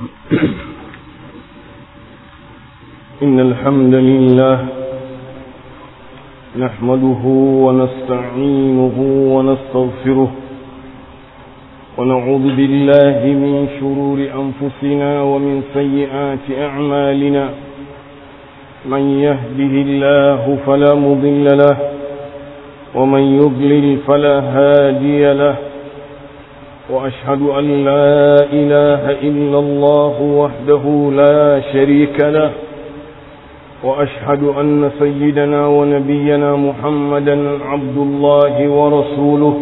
إن الحمد لله نحمده ونستعينه ونستغفره ونعوذ بالله من شرور أنفسنا ومن سيئات أعمالنا من يهده الله فلا مضل له ومن يضلل فلا هادي له وأشهد أن لا إله إلا الله وحده لا شريك له وأشهد أن سيدنا ونبينا محمدا عبد الله ورسوله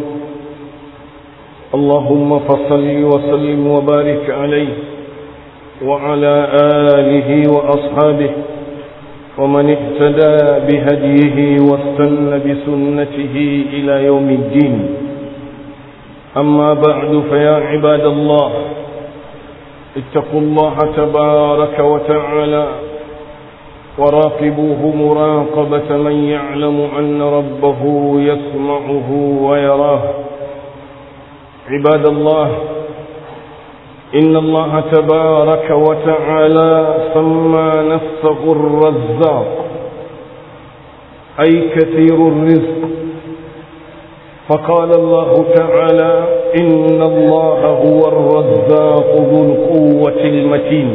اللهم فصل وسلم وبارك عليه وعلى آله وأصحابه ومن اهتدى بهديه واستنى بسنته إلى يوم الدين أما بعد فيا عباد الله اتقوا الله تبارك وتعالى وراقبوه مراقبة من يعلم أن ربه يسمعه ويراه عباد الله إن الله تبارك وتعالى سمى نفسه الرزاق أي كثير الرزق فقال الله تعالى إن الله هو الرزاق ذو القوة المتين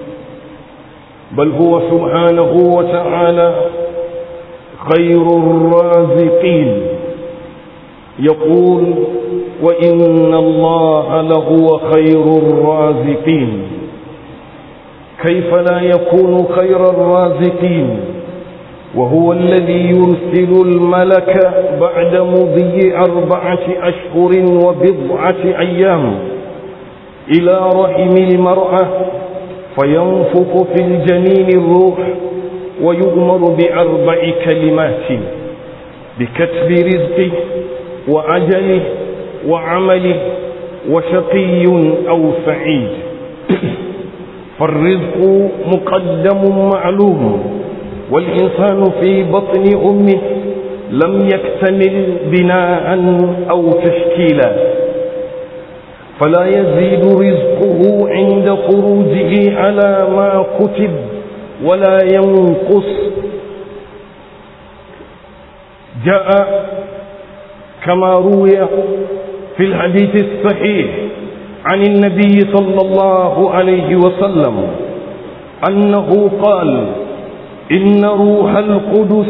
بل هو سبحانه وتعالى خير الرازقين يقول وإن الله لهو خير الرازقين كيف لا يكون خير الرازقين وهو الذي يرسل الملك بعد مضي أربعة أشهر وبضعة أيام إلى رحم المرأة فينفخ في الجنين الروح ويؤمر بأربع كلمات بكتب رزقه وعجله وعمله وشقي أو سعيد فالرزق مقدم معلوم والإنسان في بطن أمه لم يكتمل بناء أو تشكيلا فلا يزيد رزقه عند خروجه على ما كتب ولا ينقص جاء كما روي في الحديث الصحيح عن النبي صلى الله عليه وسلم أنه قال إن روح القدس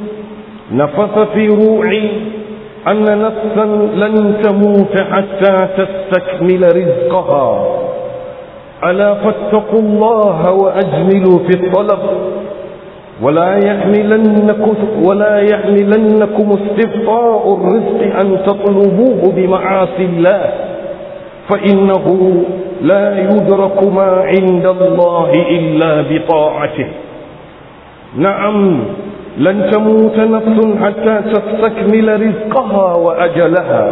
نفث في روعي أن نفسا لن تموت حتى تستكمل رزقها ألا فاتقوا الله وأجملوا في الطلب ولا يحملنكم ولا يحملنكم استبطاء الرزق أن تطلبوه بمعاصي الله فإنه لا يدرك ما عند الله إلا بطاعته نعم لن تموت نفس حتى تستكمل رزقها وأجلها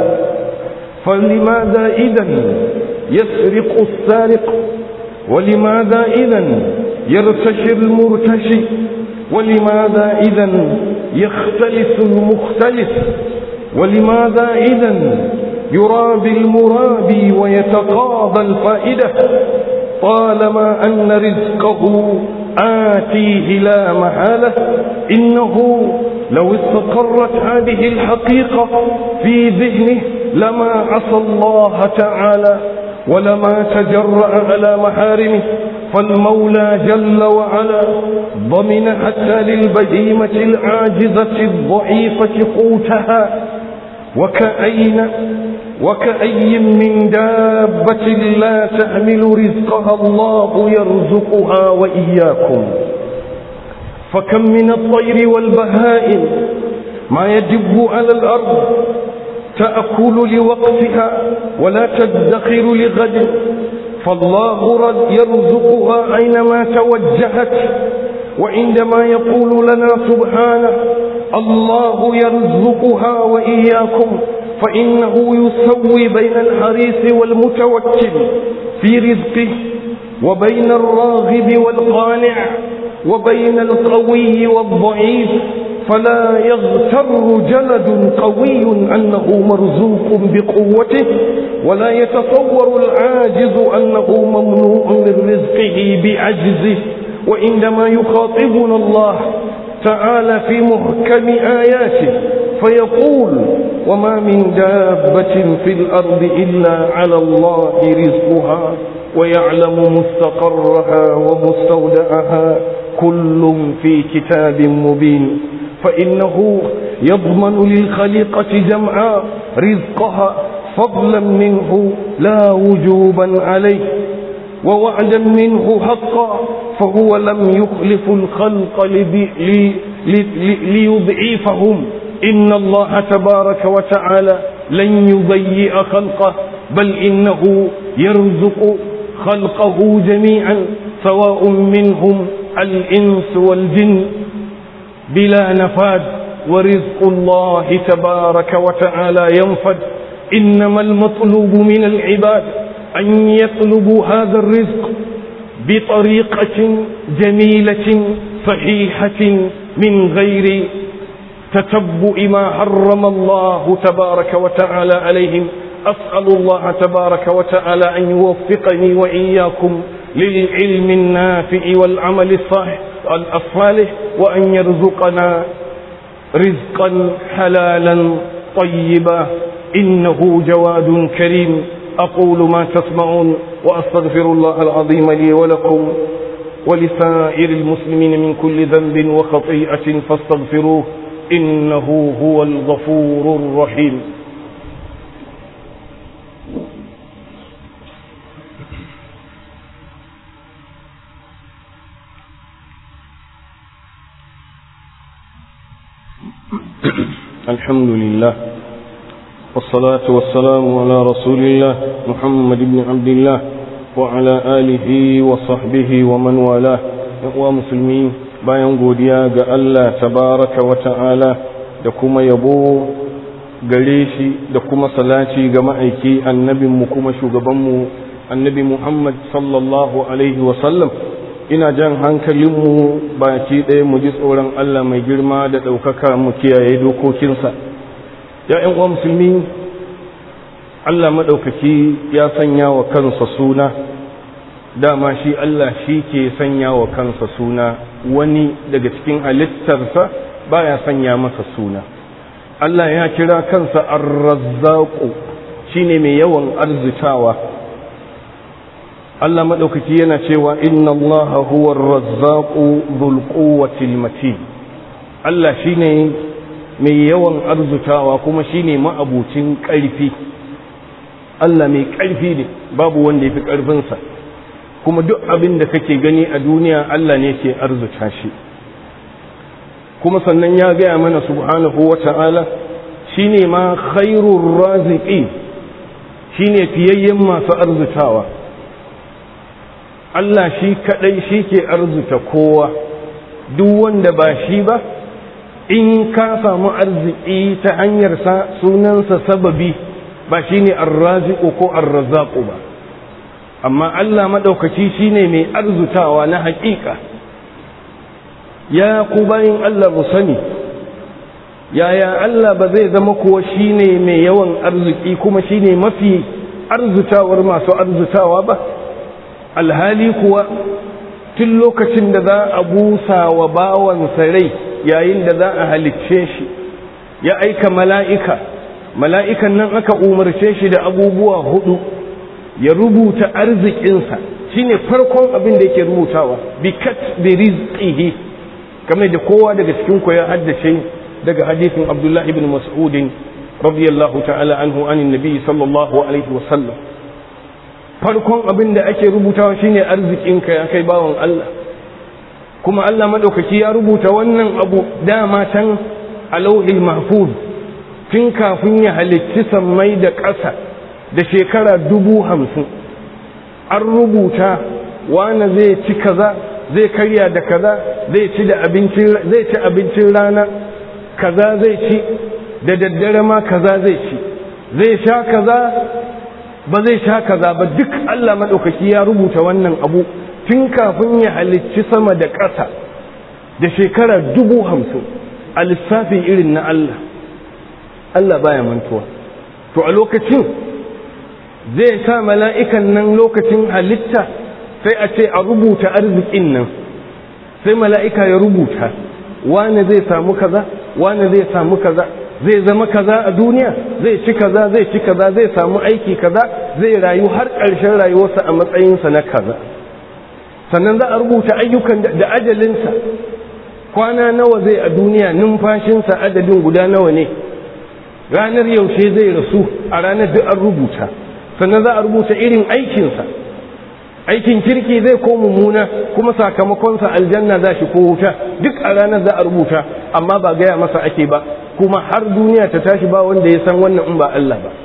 فلماذا إذا يسرق السارق ولماذا إذا يرتشي المرتشي ولماذا إذا يختلف المختلف ولماذا إذا يرابي المرابي ويتقاضى الفائدة طالما أن رزقه آتيه لا محالة إنه لو استقرت هذه الحقيقة في ذهنه لما عصى الله تعالى ولما تجرأ على محارمه فالمولى جل وعلا ضمن حتى للبهيمة العاجزة الضعيفة قوتها وكأين وكأي من دابة لا تحمل رزقها الله يرزقها وإياكم فكم من الطير والبهائم ما يدب على الأرض تأكل لوقتها ولا تدخر لغد فالله رد يرزقها أينما توجهت وعندما يقول لنا سبحانه الله يرزقها وإياكم فإنه يسوي بين الحريص والمتوكل في رزقه وبين الراغب والقانع وبين القوي والضعيف فلا يغتر جلد قوي أنه مرزوق بقوته ولا يتصور العاجز أنه ممنوع من رزقه بعجزه وعندما يخاطبنا الله تعالى في محكم آياته فيقول وما من دابة في الأرض إلا على الله رزقها ويعلم مستقرها ومستودعها كل في كتاب مبين فإنه يضمن للخليقة جمعاء رزقها فضلا منه لا وجوبا عليه ووعدا منه حقا فهو لم يخلف الخلق ليضعيفهم إن الله تبارك وتعالى لن يضيء خلقه بل إنه يرزق خلقه جميعا سواء منهم الإنس والجن بلا نفاد ورزق الله تبارك وتعالى ينفد إنما المطلوب من العباد أن يطلبوا هذا الرزق بطريقة جميلة صحيحة من غير تتبع ما حرم الله تبارك وتعالى عليهم أسأل الله تبارك وتعالى أن يوفقني وإياكم للعلم النافع والعمل الصالح الصالح وأن يرزقنا رزقا حلالا طيبا إنه جواد كريم أقول ما تسمعون وأستغفر الله العظيم لي ولكم ولسائر المسلمين من كل ذنب وخطيئة فاستغفروه إنه هو الغفور الرحيم الحمد لله والصلاة والسلام على رسول الله محمد بن عبد الله وعلى آله وصحبه ومن والاه ومسلمين bayan godiya ga Allah tabaraka wa ta'ala da kuma yabo gare shi da kuma salaci ga ma'aiki annabinmu kuma shugabanmu annabi Muhammad sallallahu alaihi wasallam ina jan hankalinmu baki ɗaya mu ji tsoron Allah mai girma da ɗaukaka mu kiyaye dokokinsa ya uwa musulmi Allah maɗaukaki ya sanya wa kansa suna dama shi Allah shi ke sanya wa kansa suna wani daga cikin halittarsa baya sanya masa suna Allah ya kira kansa ar-razzaqu shine mai yawan arzitawa Allah maɗaukaki yana cewa inna Allah huwa ar-razzaqu dhul quwwati matin Allah shine mai yawan arzutawa kuma shine ma'abucin ƙarfi Allah mai ƙarfi ne babu wanda ya fi ƙarfinsa kuma duk abin da kake gani a duniya Allah ne ke arzuta shi kuma sannan ya gaya mana subhanahu wa ta'ala shi ne ma khairun raziki shi ne fiyayyen masu arzutawa Allah shi kaɗai shi ke arzuta kowa duk wanda ba shi ba in ka samu arziki ta hanyarsa sunansa sababi ba shi ne arraziku ko arrazaku ba amma Allah maɗaukaci shi ne mai arzutawa na haƙiƙa ya ku bayin Allah mu sani yaya Allah ba zai zama kuwa shi ne mai yawan arziki kuma shi ne mafi arzutawar masu arzutawa ba alhali kuwa tun lokacin da za a busa wa bawansa rai yayin da za a halicce shi ya aika mala'ika mala'ikan nan aka umarce shi da abubuwa hudu ya rubuta arzikinsa shine farkon abin da yake rubutawa bi kat bi rizqihi kamar da kowa daga cikin ku ya haddace daga hadisin Abdullah ibn Mas'ud radiyallahu ta'ala anhu anin nabi sallallahu alaihi wa sallam farkon abin da ake rubutawa shine arzikinka ya kai bawan Allah kuma Allah madaukaki ya rubuta wannan abu dama can a lauhil mahfuz tun kafin ya halicci sammai da ƙasa da shekara dubu hamsin an rubuta wane zai ci kaza zai karya da kaza zai ci da abincin zai ci abincin rana kaza zai ci da daddare ma kaza zai ci zai sha kaza ba zai sha kaza ba duk Allah maɗaukaki ya rubuta wannan abu tun kafin ya halicci sama da ƙasa da shekara dubu hamsin a lissafi irin na Allah Allah baya mantuwa to a lokacin zai sa mala'ikan nan lokacin halitta sai a ce a rubuta arzikin nan sai mala'ika ya rubuta wane zai samu kaza wane zai samu kaza zai zama kaza a duniya zai ci kaza zai ci kaza zai samu aiki kaza zai rayu har ƙarshen rayuwarsa a matsayinsa na kaza sannan za a rubuta ayyukan da ajalinsa kwana nawa zai a duniya numfashinsa adadin guda nawa ne ranar yaushe zai rasu a ranar duk an rubuta sannan za a rubuta irin aikinsa aikin kirki zai ko mummuna kuma sakamakonsa aljanna za shi ko wuta duk a ranar za a rubuta amma ba gaya masa ake ba kuma har duniya ta tashi ba wanda ya san wannan in ba Allah ba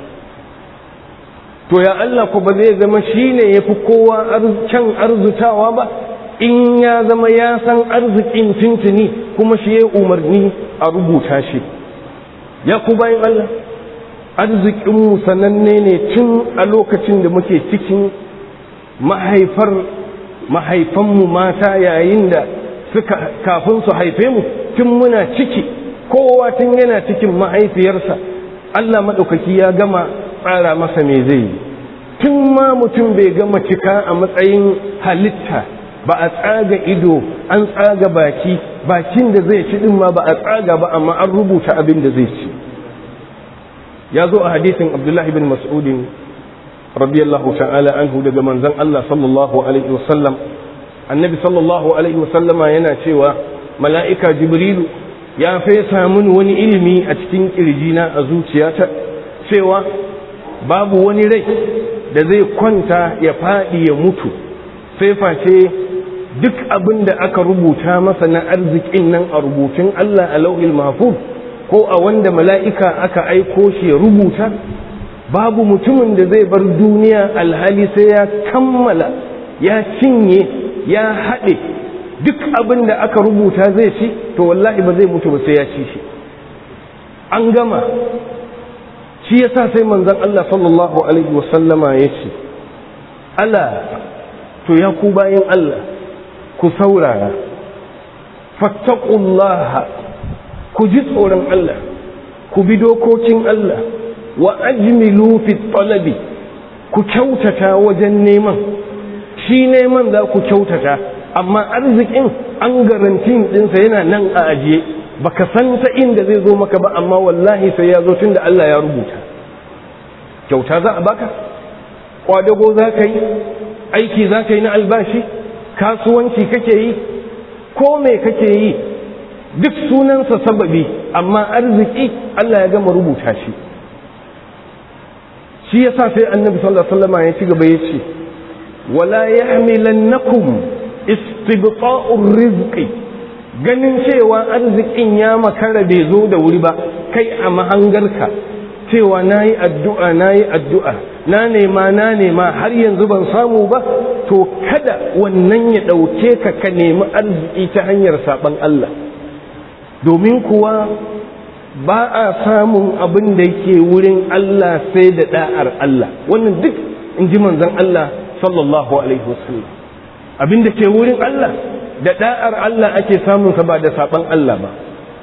to ya Allah ko ba zai zama shine yafi kowa can arzutawa ba in ya zama ya san arzikin tuntuni kuma shi ya umarni a rubuta shi ya ku bayan Allah arzikinmu sananne ne tun a lokacin da muke cikin mahaifar mahaifanmu mata yayin da suka kafin su haife mu tun muna ciki kowa tun yana cikin mahaifiyarsa Allah maɗaukaki ya gama tsara masa me zai yi tun ma mutum bai gama cika a matsayin halitta ba a tsaga ido an tsaga baki bakin da zai ci din ma ba a tsaga ba amma an rubuta abin da zai ci ya zo a hadisin abdullahi bin mas'udin radiyallahu ta'ala anhu daga manzon Allah sallallahu alaihi wasallam annabi sallallahu alaihi wasallama yana cewa mala'ika jibrilu ya fesa mun wani ilimi a cikin kirjina a zuciyata cewa babu wani rai da zai kwanta ya faɗi ya mutu sai face duk abin da aka rubuta masa na arzikin nan a rubutun Allah a lauhil mahfuz ko a wanda mala'ika aka aiko shi ya rubuta babu mutumin da zai bar duniya alhali sai ya kammala ya cinye ya haɗe duk abin da aka rubuta zai ci to wallahi ba zai mutu ba sai ya ci shi an gama shi yasa sai manzon Allah sallallahu alaihi wasallama ya ce ala to ya ku bayan Allah ku saurara fattaqullaha ku ji tsoron Allah ku bi dokokin Allah wa ajmilu fi talabi ku kyautata wajen neman shi neman za ku kyautata amma arzikin an garantin dinsa yana nan a ajiye baka san ta inda zai zo maka ba amma wallahi sai ya zo tunda Allah ya rubuta kyauta za a baka kwadago za ka yi aiki za ka yi na albashi kasuwanci kake yi ko me kake yi duk sunansa sababi amma arziki Allah ya gama rubuta shi shi yasa sai annabi sallallahu alaihi wasallam ya ci gaba ya ce wala yahmilannakum istibqa'ur rizqi ganin cewa arzikin ya makara bai zo da wuri ba kai a mahangarka cewa nayi addu'a nayi addu'a na nema na nema har yanzu ban samu ba to kada wannan ya ɗauke ka ka nemi arziki ta hanyar saɓan Allah domin kuwa ba a samun abin da yake wurin Allah sai da da'ar Allah wannan duk in ji manzon Allah sallallahu alaihi wasallam abin da ke wurin Allah da da'ar Allah ake samun sa ba da saban Allah ba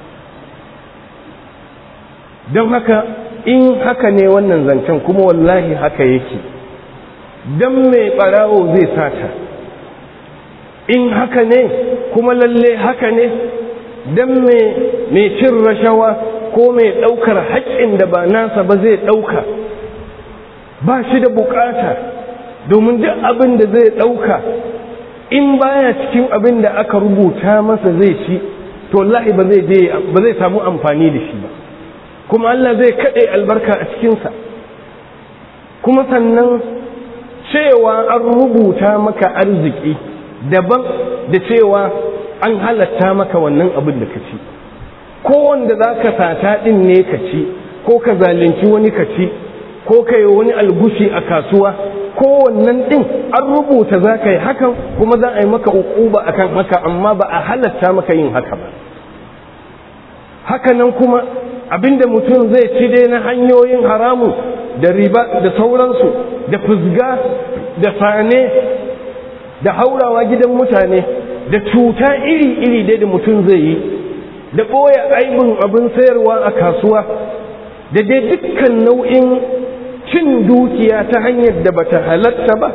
don haka in haka ne wannan zancen kuma wallahi haka yake dan mai barawo zai sata in haka ne kuma lalle haka ne dan mai cin rashawa ko mai ɗaukar haƙƙin da ba nasa ba zai ɗauka ba shi da bukata domin duk abin da zai ɗauka in baya cikin abin da aka rubuta masa zai ci to wallahi ba zai samu amfani da shi ba kuma Allah zai kaɗe albarka a cikinsa kuma sannan cewa an rubuta maka arziki daban da cewa an halatta maka wannan abin da ka ci ko wanda za ka sata ɗin ne ka ci ko ka zalunci wani ka ci ko ka yi wani algushi a kasuwa ko wannan ɗin an rubuta za ka yi hakan kuma za a yi maka ukuba akan haka amma ba a halatta maka yin haka ba hakanan kuma abinda mutum zai ci dai na hanyoyin haramu da riba da sauransu da fusga da sane da haurawa gidan mutane da cuta iri-iri dai da mutum zai yi da ɓoye aibin abin sayarwa a kasuwa da dai dukkan nau'in cin dukiya ta hanyar da bata halatta ba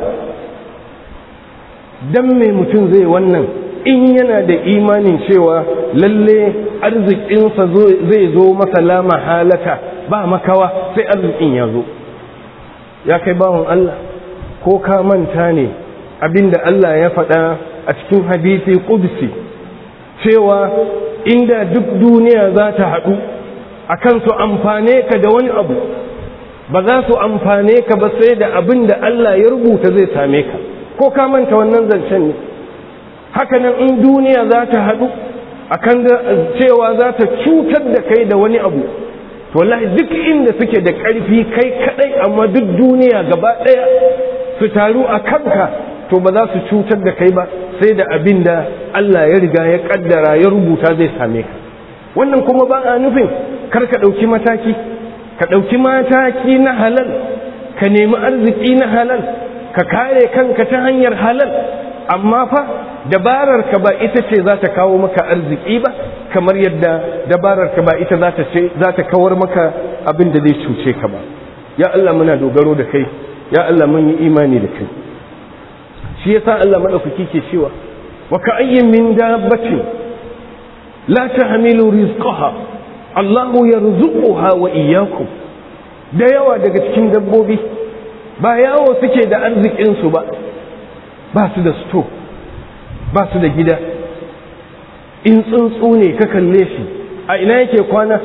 dan mai mutum zai wannan in yana da imanin cewa lalle arzikinsa zai zo masa lama halata ba makawa sai arzikin ya zo ya kai bawan Allah ko ka manta ne abinda Allah ya faɗa a cikin hadisi ƙudsi cewa inda duk duniya za ta haɗu a kan su amfane ka da wani abu ba za su amfane ka ba sai da abin da Allah ya rubuta zai same ka ko ka manta wannan zancen ne hakanan in duniya za ta haɗu a kan cewa za ta cutar da kai da wani abu to wallahi duk inda suke da ƙarfi kai kaɗai amma duk duniya gaba ɗaya su taru a kanka to ba za su cutar da kai ba sai da abin da Allah ya riga ya ƙaddara ya rubuta zai same ka wannan kuma ba a nufin kar ka ɗauki mataki ka ɗauki mataki na halal ka nemi arziki na halal ka kare kanka ta hanyar halal amma fa dabarar ka ba ita ce za ta kawo maka arziki ba kamar yadda dabarar ka ba ita za ta ce za ta kawar maka abin da zai cuce ka ba ya Allah muna dogaro da kai ya Allah mun yi imani da kai shi yasa Allah madaukaki ke cewa wa ka ayyin min dabbatin la tahmilu rizqaha Allahu yarzuquha wa iyyakum da yawa daga cikin dabbobi ba yawo suke da arzikin su ba ba su da sto ba su da gida in tsuntsu ne ka kalle shi a ina yake kwana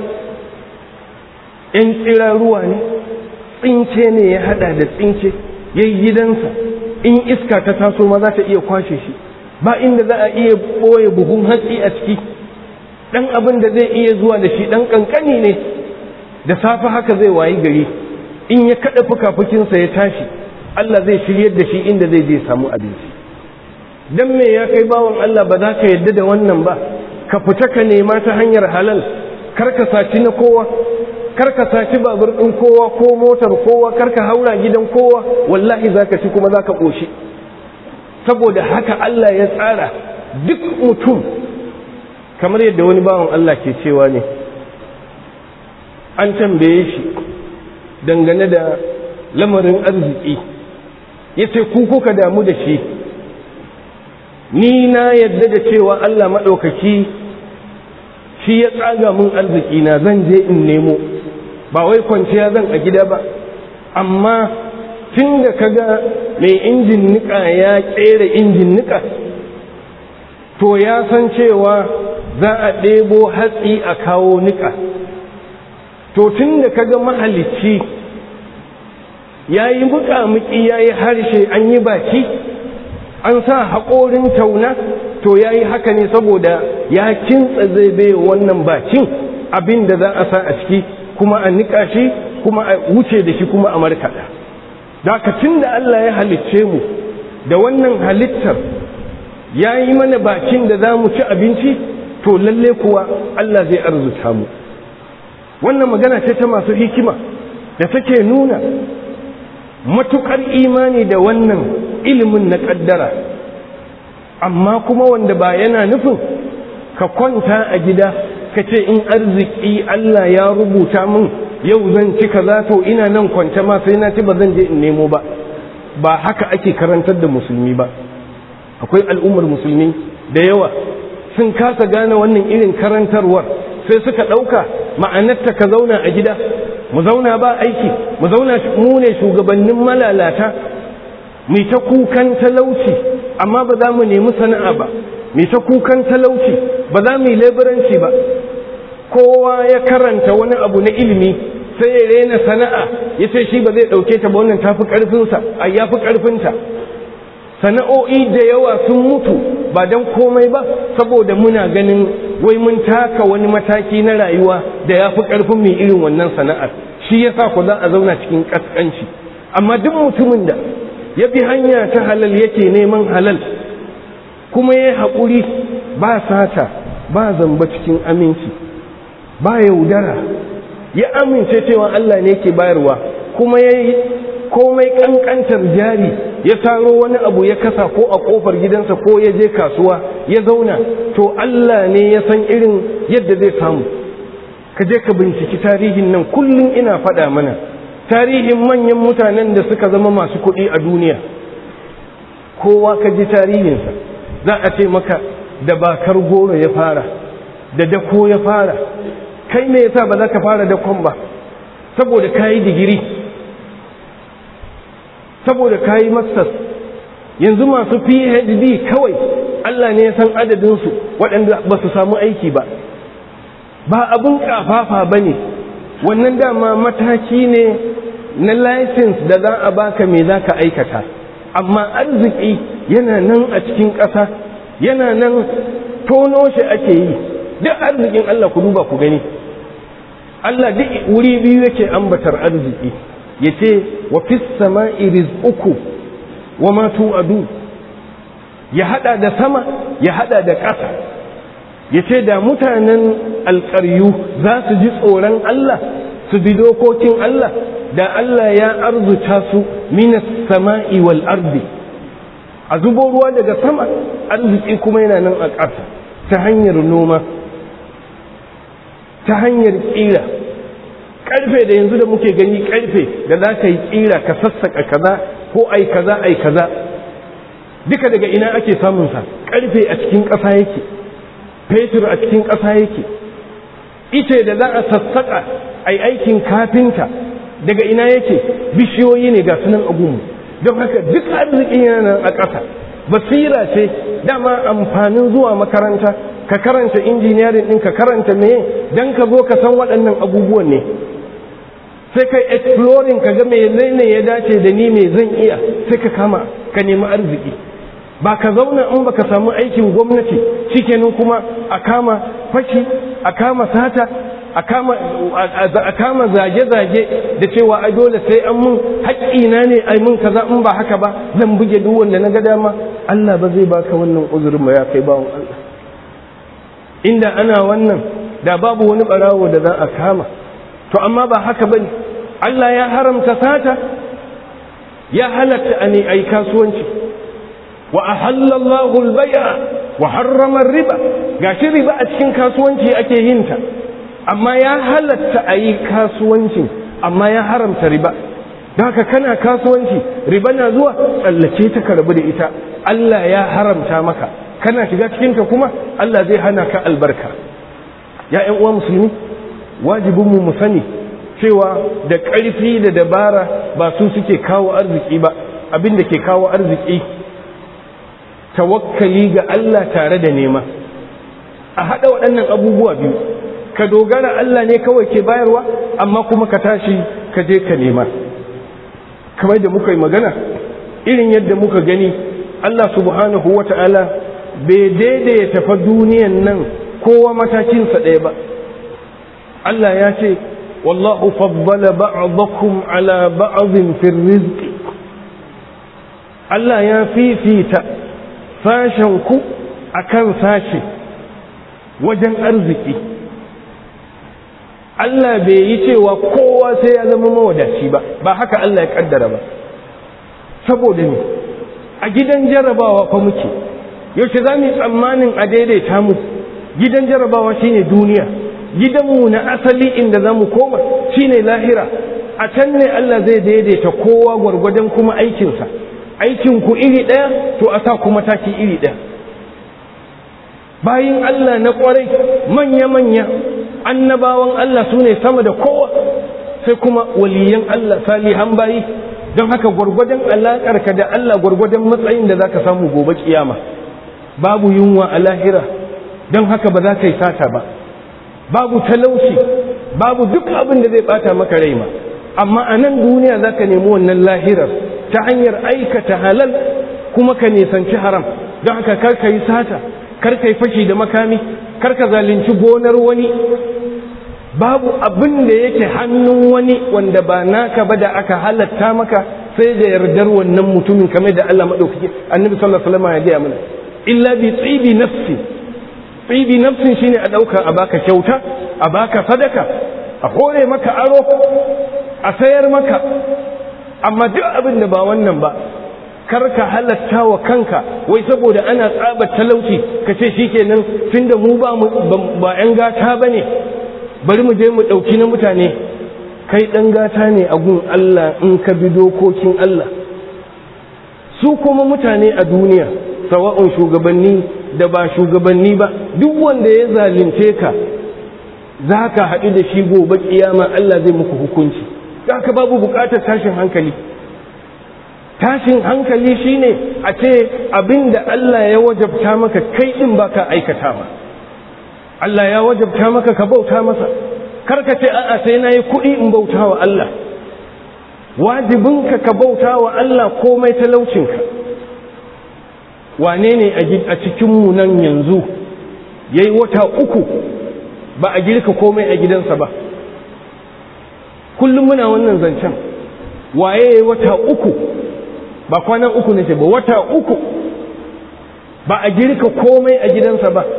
in tsira ruwa ne tsinke ne ya hada da tsinke ya yi gidansa in iska ta taso ma za ta iya kwashe shi ba inda za a iya ɓoye buhun hatsi a ciki ɗan abin da zai iya zuwa da shi ɗan ƙanƙani ne da safe haka zai wayi gari in ya kaɗa fuka-fukinsa ya tashi Allah zai shiryar da shi inda zai je samu abinci dan me ya kai bawan Allah ba za ka yadda da wannan ba ka fita ka nema ta hanyar halal kar ka saci na kowa kar ka saci babur ɗin kowa ko motar kowa kar ka haura gidan kowa wallahi za ka ci kuma za ka ƙoshi saboda haka Allah ya tsara duk mutum kamar yadda wani bawan Allah ke cewa ne an tambaye shi dangane da lamarin arziki ya ce ku kuka damu da shi ni na yadda da cewa Allah maɗaukaki shi ya tsaga mun arziki na zan je in nemo ba wai kwanciya zan a gida ba amma tun da kaga mai injin nika ya ƙera injin nika to ya san cewa za a ɗebo hatsi a kawo nika to tun da kaga mahalicci ya yi muƙamuƙi ya yi harshe an yi baki an sa haƙorin tauna to ya yi haka ne saboda ya kintsa zai bai wannan bakin abin da za a sa a ciki kuma a niƙa shi kuma a wuce da shi kuma a markaɗa dakacin da Allah ya halicce mu da wannan halittar ya yi mana bakin da za mu ci abinci to lalle kuwa Allah zai arzuta mu wannan magana ce ta masu hikima da take nuna matuƙar imani da wannan ilimin na ƙaddara amma kuma wanda ba yana nufin ka kwanta a gida ka ce in arziki Allah ya rubuta min yau zan ci kaza to ina nan kwance ma sai na ci ba zan je in nemo ba ba haka ake karantar da musulmi ba akwai al'ummar musulmi da yawa sun kasa gane wannan irin karantarwar sai suka ɗauka ma'anarta ka zauna a gida mu zauna ba aiki mu zauna mu ne shugabannin malalata mai ta kukan talauci amma ba za mu nemi sana'a ba mai ta kukan talauci ba za mu yi leburanci ba kowa ya karanta wani abu na ilimi sai ya rena sana'a ya ce shi ba zai ɗauke ta ba wannan tafi ƙarfinsa a ya fi ƙarfinta sana'o'i da yawa sun mutu ba don komai ba saboda muna ganin wai mun taka wani mataki na rayuwa da ya fi ƙarfin mai irin wannan sana'ar shi ya sa ku za a zauna cikin ƙasƙanci amma duk mutumin da ya bi hanya ta halal yake neman halal kuma ya haƙuri ba sata ba zamba cikin aminci ba yaudara ya amince cewa Allah ne ke bayarwa kuma ya komai kankantar jari ya taro wani abu ya kasa ko a kofar gidansa ko ya je kasuwa ya zauna to Allah ne ya san irin yadda zai samu ka je ka binciki tarihin nan kullum ina faɗa mana tarihin manyan mutanen da suka zama masu kuɗi a duniya kowa ka ji tarihinsa za a ce maka da bakar goro ya fara da dako ya fara kai me yasa ba za ka fara dakon ba saboda ka yi digiri saboda ka yi masters yanzu masu phd kawai allah ne ya san adadinsu waɗanda ba su samu aiki ba ba abin kafafa ba ne wannan dama mataki ne na license da za a baka me za ka aikata amma arziki yana nan a cikin ƙasa yana nan tono shi ake yi duk arzikin Allah ku duba ku gani Allah duk wuri biyu yake ambatar arziki yace wa fis sama'i rizquku wa ma tu'adu ya hada da sama ya hada da ƙasa yace da mutanen alƙaryu za su ji tsoron Allah su bi dokokin Allah da Allah ya arzuta su minas sama'i wal ardi a zubo ruwa daga sama arziki kuma yana nan a ƙasa ta hanyar noma ta hanyar ƙira ƙarfe da yanzu da muke gani ƙarfe da za ka yi ƙira ka sassaƙa kaza ko ai kaza ai kaza duka daga ina ake samunsa ƙarfe a cikin ƙasa yake fetur a cikin ƙasa yake ice da za a sassaƙa ai aikin kafinta daga ina yake bishiyoyi ne ga sunan agunmu don haka duk arzikin yana nan a ƙasa basira ce dama amfanin zuwa makaranta ka karanta injiniyarin ɗin ka karanta meye don ka zo ka san waɗannan abubuwan ne sai kai exploring ka ga mai ne ya dace da ni mai zan iya sai ka kama ka nemi arziki ba ka zauna in baka samu aikin gwamnati shikenan kuma a kama fashi a kama sata a kama zage-zage da cewa ai dole sai an mun haƙƙina ne ai mun kaza in ba haka ba zan buge duk wanda na ga dama Allah ba zai baka wannan uzurin ba ya kai bawon Allah inda ana wannan da babu wani barawo da za a kama to amma ba haka bane Allah ya haramta sata ya halatta a ne ai kasuwanci wa ahalla Allahu al-bay'a wa harrama riba gashi riba a cikin kasuwanci ake yin ta amma ya halatta a yi kasuwancin amma ya haramta riba da haka kana kasuwanci riba na zuwa tsallace ta ka rabu da ita Allah ya haramta maka kana shiga cikinta kuma Allah zai hana ka albarka ya ƴan uwa musulmi wajibinmu mu sani cewa da ƙarfi da dabara ba su suke kawo arziki ba abin da ke kawo arziki tawakkali ga Allah tare da nema a haɗa waɗannan abubuwa biyu ka dogara Allah ne kawai ke bayarwa amma kuma ka tashi ka je ka nema kamar da muka yi magana irin yadda muka gani Allah subhanahu wa ta'ala bai daidaita fa duniyan nan kowa matakinsa ɗaya ba Allah ya ce wallahu faddala ba'dakum ala ba'dhin fi rizqi Allah ya fifita sashen ku akan sashe wajen arziki Allah bai yi cewa kowa sai ya zama mawadaci ba ba haka Allah ya kaddara ba saboda ne a gidan jarabawa fa muke yaushe za mu yi tsammanin a daidaita mu gidan jarabawa shine duniya gidanmu na asali inda za mu koma shine lahira a can ne Allah zai daidaita kowa gwargwadon kuma aikinsa aikin ku iri ɗaya to a sa kuma taki iri ɗaya bayin Allah na ƙwarai manya-manya annabawan Allah su ne sama da kowa sai kuma waliyan Allah salihan bayi don haka gwargwadon alaƙarka da Allah gwargwadon matsayin da za ka samu gobe kiyama babu yunwa a lahira don haka ba za ka yi sata ba babu talauci babu duk abin da zai bata maka rai ma amma a nan duniya za ka nemi wannan lahirar ta hanyar aikata halal kuma ka nisanci haram don haka kar ka yi sata kar ka yi fashi da makami kar ka zalunci gonar wani babu abin da yake hannun wani wanda ba naka ba da aka halatta maka sai da yardar wannan mutumin kamar da Allah madaukake annabi sallallahu alaihi wasallam ya gaya mana illa bi tsibi nafsi tsibi nafsin shine a dauka a baka kyauta a baka sadaka a hore maka aro a sayar maka amma duk abin da ba wannan ba kar ka halatta wa kanka wai saboda ana tsaba talauci ka ce shikenan tunda mu ba mu ba yan gata bane bari mu je mu dauki na mutane kai dan gata ne a gun Allah in ka bi dokokin Allah su kuma mutane a duniya sawa'un shugabanni da ba shugabanni ba duk wanda ya zalunce ka za ka haɗu da shi gobe kiyama Allah zai muku hukunci za ka babu buƙatar tashin hankali tashin hankali shine a ce abin da Allah ya wajabta maka kai ɗin ba ka aikata ba Allah ya wajabta maka ka bauta masa karka ce a'a sai na yi kuɗi in bauta wa Allah wajibinka ka bauta wa Allah komai talaucinka wane ne a cikinmu nan yanzu ya yi wata uku ba a girka komai a gidansa ba kullum muna wannan zancen waye ya yi wata uku ba kwanan uku ne ba wata uku ba a girka komai a gidansa ba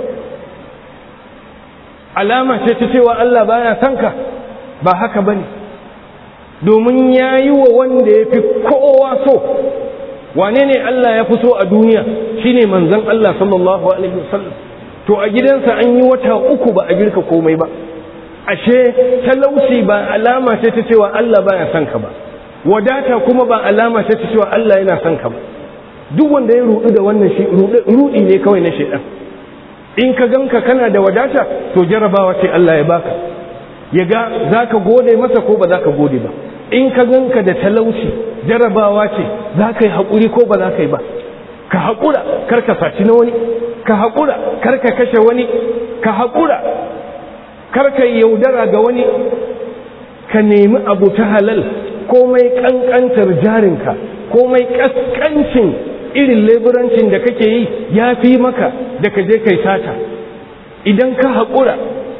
alama ce ta cewa Allah baya son ka ba haka bane domin ya yi wa wanda ya fi kowa so wane ne Allah ya fi so a duniya shine manzon Allah sallallahu alaihi wasallam to a gidansa an yi wata uku ba a girka komai ba ashe talauci ba alama ce ta cewa Allah baya son ka ba wadata kuma ba alama ce ta cewa Allah yana son ka ba duk wanda ya rudu da wannan shi rudi ne kawai na shedan in ka ganka kana da wadata to jarabawa ce Allah ya baka ya ga za ka gode masa ko ba za ka gode ba in ka ganka da talauci jarabawa ce za ka yi haƙuri ko ba za ka yi ba ka haƙura kar ka saci na wani ka haƙura kar ka kashe wani ka haƙura kar ka yi yaudara ga wani ka nemi abu ta halal komai ƙanƙantar jarinka komai ƙasƙancin irin leburancin da kake yi ya fi maka da ka je kai sata idan ka haƙura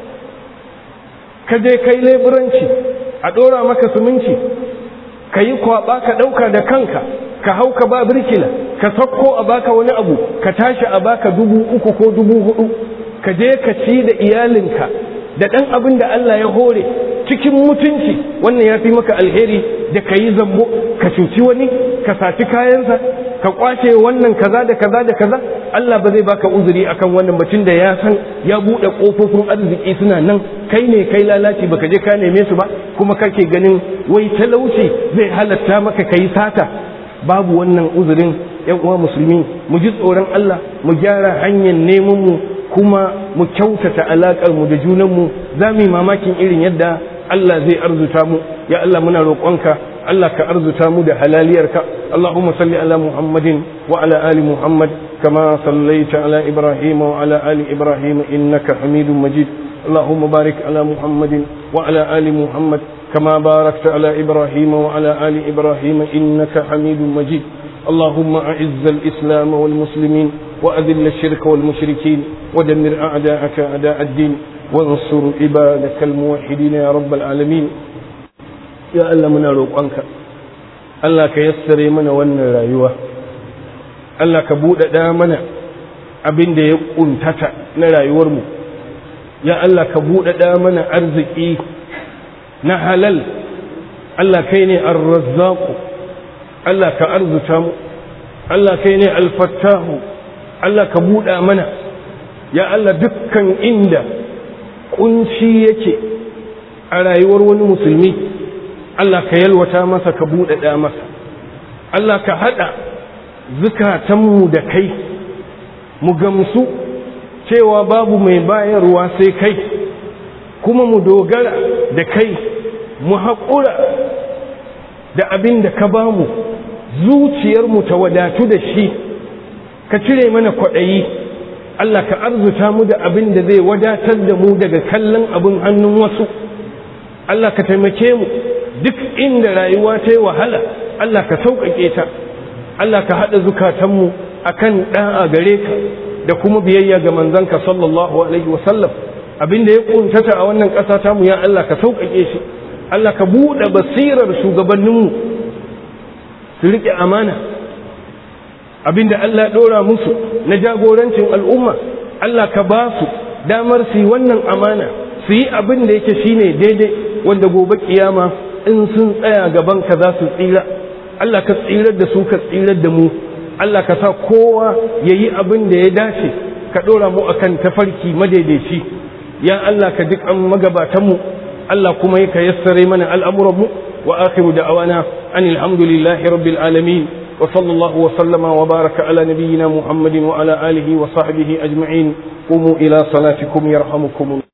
ka je kai leburanci a ɗora maka suminci ka yi kwaɓa ka ɗauka da kanka ka hau ka ba birkila ka sakko a baka wani abu ka tashi a baka dubu uku ko dubu hudu ka je ka ci da iyalinka da ɗan abin da Allah ya hore cikin mutunci wannan ya fi maka alheri da ka yi zambo ka cuci wani ka saci kayansa ka kwace wannan kaza da kaza da kaza Allah ba zai baka uzuri akan wannan mutum da ya san ya buɗe ƙofofin arziki suna nan kai ne kai lalaci baka je ka neme su ba kuma kake ganin wai talauci zai halatta maka kai sata babu wannan uzurin yan uwa musulmi mu ji tsoron Allah mu gyara hanyar neman mu kuma mu kyautata alaƙar mu da junan mu za mu yi mamakin irin yadda Allah zai arzuta mu ya Allah muna roƙonka Allah ka arzuta mu da halaliyarka Allahumma salli ala Muhammadin wa ala ali Muhammad kama sallaita ala Ibrahim wa ala ali Ibrahim innaka Hamidum Majid اللهم بارك على محمد وعلى آل محمد كما باركت على إبراهيم وعلى آل إبراهيم إنك حميد مجيد اللهم أعز الإسلام والمسلمين وأذل الشرك والمشركين ودمر أعداءك أعداء الدين وانصر عبادك الموحدين يا رب العالمين يا الله من روقانك الله كيسر من ون رايوه الله كبود دامنا abin da ya kuntata na rayuwarmu ya Allah ka buɗaɗa mana arziki na halal Allah kai ne arrazzaku Allah ka arzuta mu Allah kai ne alfattahu Allah ka buɗa mana ya Allah dukkan inda kunci yake a rayuwar wani musulmi Allah ka yalwata masa ka buɗaɗa masa Allah ka haɗa zukatanmu da kai mu gamsu cewa babu mai bayarwa sai kai kuma mu dogara da kai mu haƙura da abin da ka bamu zuciyarmu ta wadatu da shi ka cire mana kwaɗayi Allah ka arzuta mu da abin da zai wadatar da mu daga kallon abin hannun wasu Allah ka taimake mu duk inda rayuwa ta yi wahala Allah ka sauƙaƙe ta Allah ka haɗa zukatanmu akan ɗa'a gare ka da kuma biyayya ga manzanka sallallahu alaihi wasallam abin da ya kuntata a wannan ƙasa ta mu ya Allah ka sauƙaƙe shi Allah ka buɗe basirar shugabanninmu su riƙe amana abin da Allah ɗora musu na jagorancin al'umma Allah ka ba su damar su yi wannan amana su yi abin da yake shine daidai wanda gobe kiyama in sun tsaya gaban ka za su tsira Allah ka tsirar da su ka tsirar da mu Allah ka sa kowa ya yi abin da ya dace ka ɗora mu akan tafarki madaidaici ya Allah ka duk an magabatanmu Allah kuma ya ka yassare mana al'amuranmu wa akhiru da'awana an alhamdulillahi rabbil alamin wa sallallahu wa sallama wa baraka ala nabiyyina muhammadin wa ala alihi wa sahbihi ajma'in qumu ila salatikum yarhamukum